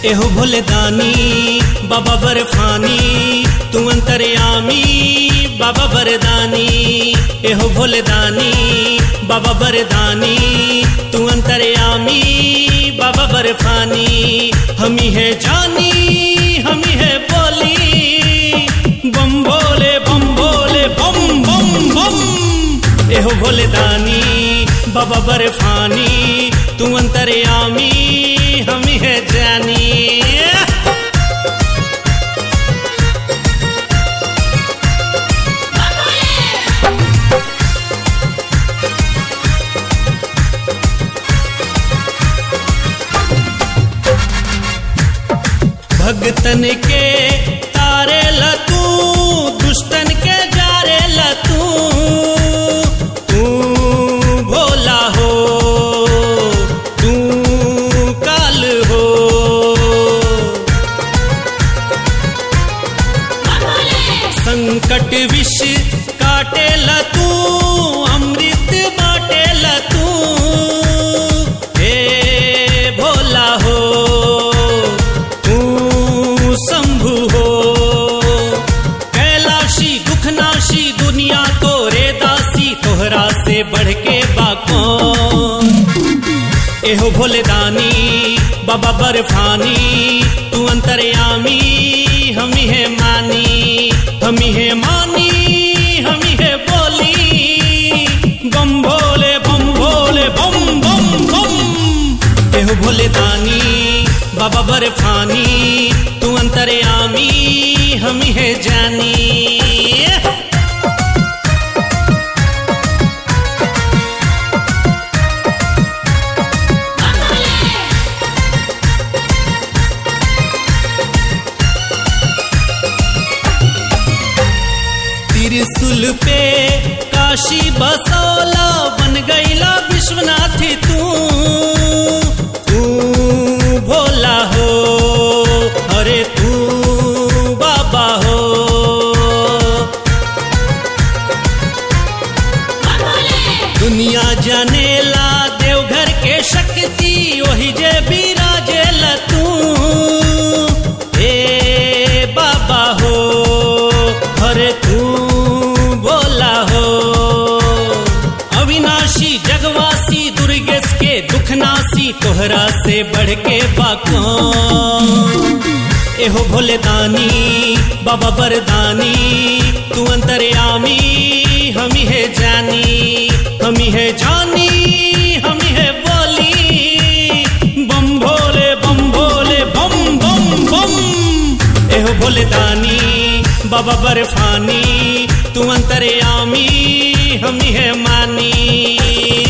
एहो भोले दानी बाबा बर्फानी तू अंतरयामी बाबा बरदानी एहो भोले दानी बाबा बरदानी तू अंतरयामी बाबा बर्फानी हमी है जानी हमी है बोली बम भोले बम भोले बम बम बम एहो भोले दानी बाबा बर्फानी तू अंतरयामी हमी है जानी भगतन के तारे लतू दुष्टन के जारे लतू तू भोला हो तू काल हो संकट विष काटे लतू अमृत बाटे लतू हे भोला हो तू शंभु हो कैलाशी दुखनाशी दुनिया तो रे दासी तोहरा से बढ़ के बाको एहो भोले दानी बाबा बर्फानी तू अंतरयामी हमी है मानी हमी है मानी हमी है बोली बम भोले बम भोले बम बम बम एहो भोले दानी बाबा बर्फानी तू अंतरयामी हमी है जानी त्रिशूल पे काशी बसौला बन गईला विश्वनाथ तू तू भोला हो अरे तू बाबा हो दुनिया जानेला देवघर के शक्ति वही जे बिराजेल तू हे बाबा हो हरे तू बोला हो अविनाशी जगवासी दुर्गेश के दुखनासी तोहरा से बढ़ के बाको एहो भोले दानी बाबा बरदानी तू अंतरयामी हमी है जानी हमी है जानी हमी है बोली बम भोले बम भोले बम बम बम एहो भोले दानी बाबा बर्फानी तू अंतरयामी हमी है मानी